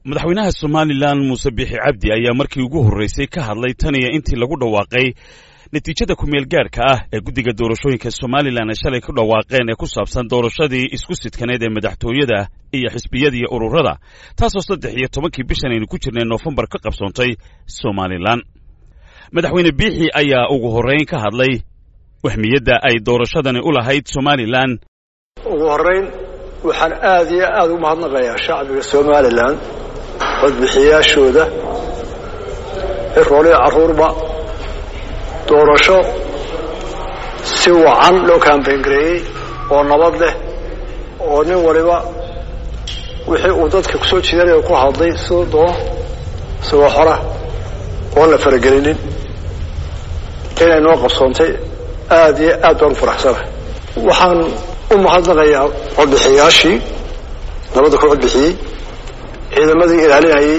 madaxweynaha somalilan muuse biixi cabdi ayaa markii ugu horreysay ka hadlay tan iyo intii lagu dhawaaqay natiijada kumeel gaadhka ah ee guddiga doorashooyinka somalilan ay shalay ku dhawaaqeen ee ku saabsan doorashadii isku sidkaneed ee madaxtooyada iyo xisbiyada iyo ururada taasoo saddex iyo tobankii bishan aynu ku jirnay noofembar ka qabsoontay somalilan madaxweyne biixi ayaa ugu horrayn ka hadlay wahmiyadda ay doorashadani u lahayd somalilan ugu horrayn waxaan aad iyo aad ugu mahadnaqayaa shacbiga somalilan codbixiyaashooda rooliya carruurba doorasho si wacan loo kaambayngareeyey oo nabad leh oo nin waliba wixii uu dadka kusoo jiidanaya ku hadlay siduu doono isagoo xora oon la faragelinin inay noo qabsoontay aad iyo aad baan u faraxsanahay waxaan u mahadnaqayaa codbixiyaashii nabadda ku codbixiyey ciidamadii ilaalinayey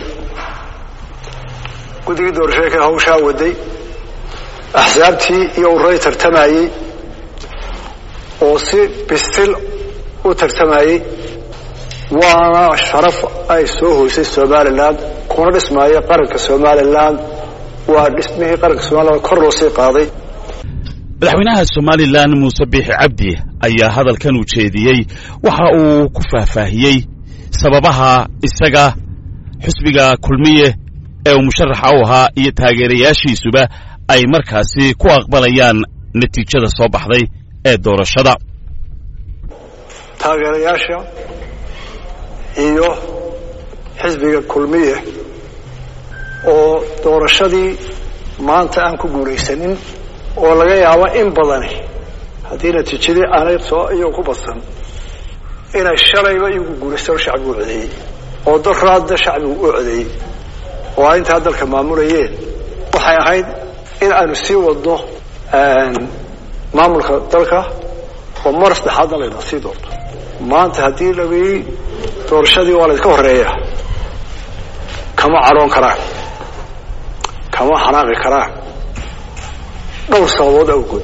guddigii doorashooyinka hawshaa waday axsaabtii iyo ururay tartamayey oo si bisil u tartamayey waana sharaf ay soo hoysay somalilan kuna dhismaayo qaranka somalilan waa dhismihii qaranka somalilan kor loo sii qaaday madaxweynaha somalilan muuse biixi cabdi ayaa hadalkan u jeediyey waxa uu ku faahfaahiyey sababaha isaga xusbiga kulmiye ee uu musharaxa u ahaa iyo taageerayaashiisuba ay markaasi ku aqbalayaan natiijada soo baxday ee doorashada taageerayaasha iyo xisbiga kulmiye oo doorashadii maanta aan ku guulaysanin oo laga yaabo in badani haddii natiijadii aanay soo iyagu ku badsan inay shalayba iyagu guulaystaan oo shacbigu u codeeyey oo daraadda shacbigu u codeeyey oo ay intaa dalka maamulayeen waxay ahayd in aanu sii wadno maamulka dalka oo mar saddexaadna layna sii doonto maanta haddii laii doorashadii waa laydka horeeya kama cadhoon karaan kama xanaaqi karaan dhowr sababood awgood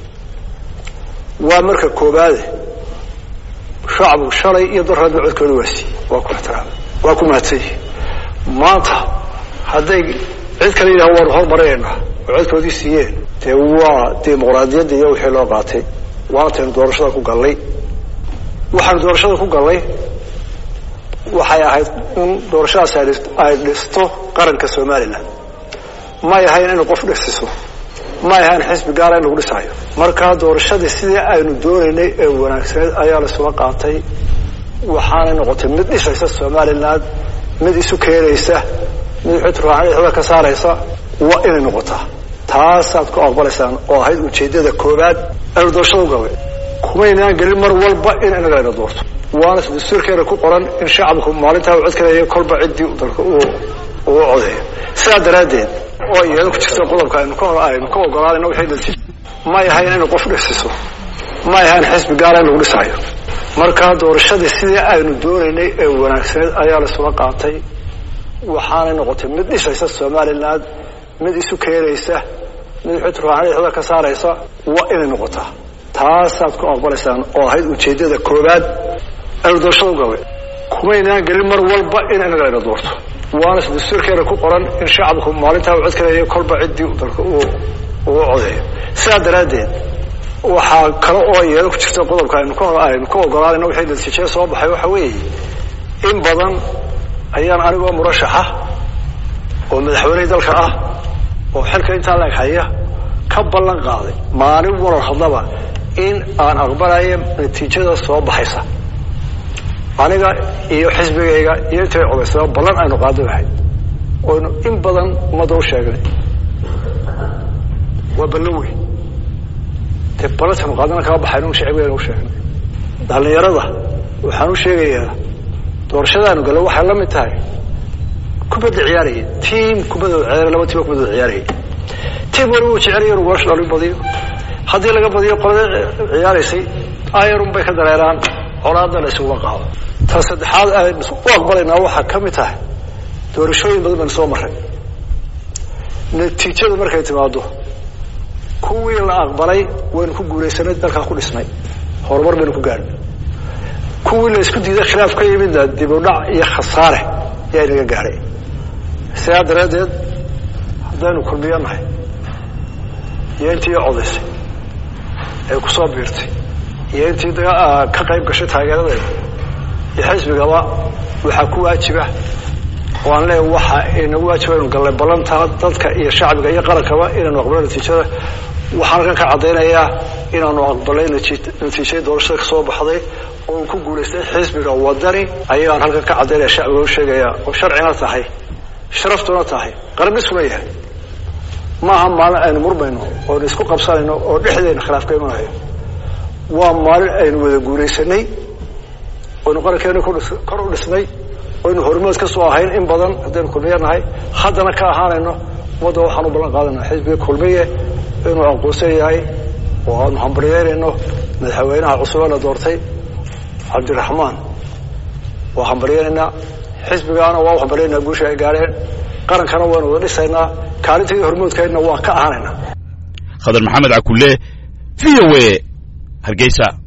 waa marka koobaade shacbigu shalay iyo daraadba codkooda waa siiyey waa ku ixtiraamay waa ku mahadsanyihi maanta hadday cid kale yidhaha waanu hormarinaynaa oo codkoodii siiyeen dee waa dimuqraadiyadda iyo wixii loo qaatay waantaynu doorashada ku gallay waxaanu doorashada ku gallay waxay ahayd in doorashadaas ay dhisto qaranka somalilan may ahayn inay qof dhisiso may ahayn xisbi gaara in lagu dhisaayo markaa doorashadii sidii aynu doonaynay ee wanaagsaneed ayaa laisula qaatay waxaanay noqotay mid dhisaysa somalilan mid isu keenaysa mid xutraaxda ka saaraysa waa inay noqotaa taasaad ku aqbalaysaan oo ahayd ujeeddada koobaad aynu doorashada u gallay kumaynaan gelin mar walba in inaga layna doorto waana dastuurkeena ku qoran in shacabku maalintaa u codkaleeya kolba ciddii dalka uu codeeyo sidaa daraaddeed oo iyada ku jirta qodobka aynu ka aynu ka ogolaanayno wixii natiij may ahayn inay qof dhisiso may ahayn xisbi gaara in lagu dhisaayo markaa doorashadii sidii aynu doonaynay ee wanaagsaneed ayaa laisula qaatay waxaanay noqotay mid dhisaysa somalilan mid isu keenaysa mid xutraaxda ka saaraysa waa inay noqotaa taasaad ku aqbalaysaan oo ahayd ujeeddada koobaad aynu doorashada u gallay kumaynaan gelin mar walba in inaga layna doorto waana dastuurkeena ku qoran in shacabku maalintaa u codkaleeya kolba ciddii dalka uu codeeyo sidaa daraaddeed waxaa kale oo iyada ku jirta qodobka aynu ka aynu ka ogolaanayno wixii natiijada soo baxay waxa weeye in badan ayaan anigoo murashaxa oo madaxweynihii dalka ah oo xilka intaa laeg haya ka ballan qaaday maalin warar hadlaba in aan aqbalayo natiijada soo baxaysa aniga iyo xisbigayga iyo intay codaysaba ballan aynu qaado lahayd oynu in badan ummadda u sheegnay waa ballan weyn dee ballantaynu qaadana kama baxayno shacibgeena u sheegnay dhallinyarada waxaan u sheegayaa doorashadaanu galla waxay la mid tahay kubadda ciyaaraya tiam kubadooda ciyaaraya laba tiima kubadooda ciyaaraya tiam waliba uu jecelaya inu goolasha dhalin badiyo haddii laga badiyo qolada ciyaaraysay ayarun bay ka dareeraan colaadda la isuguma qaado tan saddexaad aynu u aqbalaynaa waxaa ka mid tahay doorashooyin badan baynu soo marray natiijadu markay timaado kuwii la aqbalay waynu ku guulaysanay dalkaa ku dhisnay horumar baynu ku gaadhnay kuwii la isku diiday khilaaf ka yimidna dib u dhac iyo khasaare yaa inaga gaadhay sidaa daraaddeed haddaynu kulmiyo nahay iyo intii codaysay ee ku soo biirtay iyo intii ka qayb gashay taageeradeeda iyo xisbigaba waxaa ku waajiba oo aan leeya waxa inagu waajiba inu gallay ballantaa dadka iyo shacbiga iyo qarankaba inaanu aqbalay natiijada waxaan halkan ka caddaynayaa inaanu aqbalay natiijadii doorashada ka soo baxday oo uu ku guulaystay xisbiga wadani ayaan halkan ka caddaynaya shacbiga u sheegaya oo sharcina tahay sharaftuna tahay qarabisuna yahay maaha maalin aynu murmayno oonu isku qabsanayno oo dhexdeena khilaaf ka imanayo waa maalin aynu wada guulaysanay oynu qarankeena kor u dhisnay oynu hormood ka soo ahayn in badan haddaynu kulmiye nahay haddana ka ahaanayno ummadda waxaan u ballan qaadanaa xisbiga kulmiye inuu aqoonsan yahay oo aanu hambaryeynayno madaxweynaha cusube la doortay cabdiraxmaan waa hambaryeynaynaa xisbigaana waa u hambaryeynaa guusha ay gaadheen qarankana waanu wada dhisaynaa kaalintaydii hormoodkaydna waan ka ahanaynaa khadar maxamed cakulle v o a hargeysa